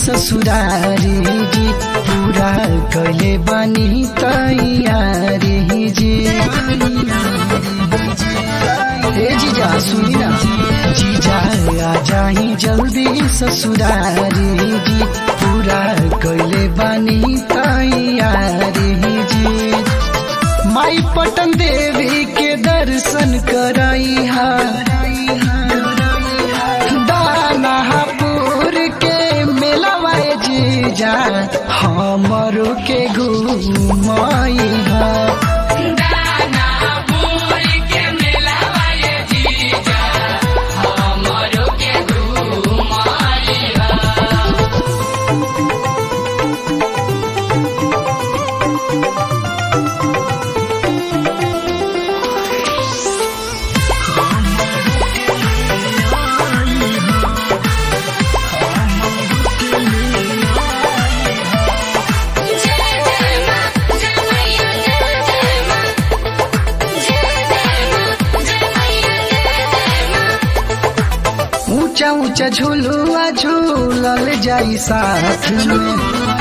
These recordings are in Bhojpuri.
ससुरारी जी पूरा कैले बानी तैयारी जी ए जीजा सुनी ना जीजा आ जाही जल्दी ससुरारी जी पूरा कैले बानी तैयारी जी माई पटन देवी के दर्शन कराई हा दानापुर के मेलावा जीजा हमरो के घुमाई हा ऊंचा ऊंचा झूलुआ झूलल जाई साथ में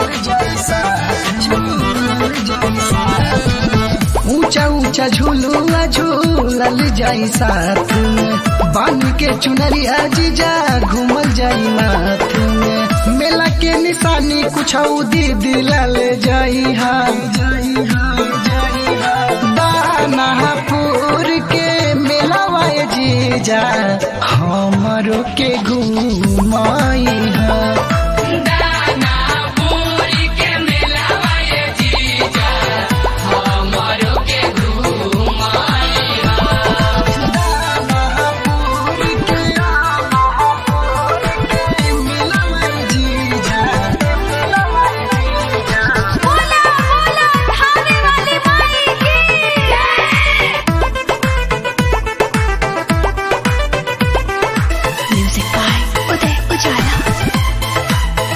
ऊंचा ऊंचा झूलुआ झूलल जाई साथ में बान के चुनरिया जीजा घूमल जाई नाथ में मेला के निशानी कुछ दी दिलल जाई हा दानापुर के मेलावा जीजा हमरो के घुमाई हा बोला बोला खाने वाली माई की म्यूजिक बाय उदय उजाला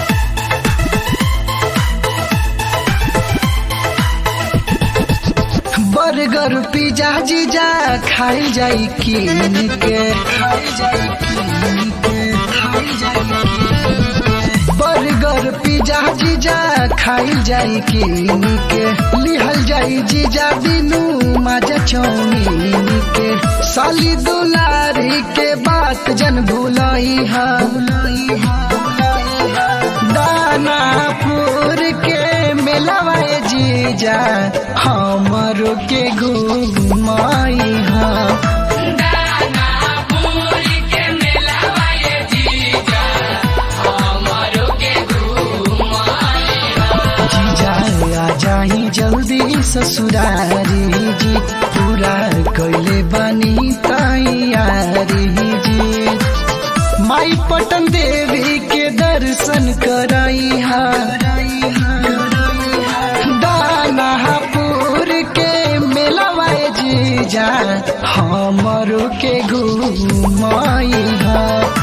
बर्गर पिज्जा जीजा खाई जाई कीन के बर्गर पिज्जा जीजा खाई जाई कीन के लिहल जाई जीजा बिनु माजा चौमीन के साली दुलारी के बात जन भुलाई हा दानापुर के मेलावा जीजा हमरो के घुमाई हा जीजा आ जाही जल्दी ससुरारी जी पूरा कैले बानी तैयारी जी माई पटन देवी के दर्शन कराई हा दानापुर के मेलावा जीजा हमरो के घुमाई हा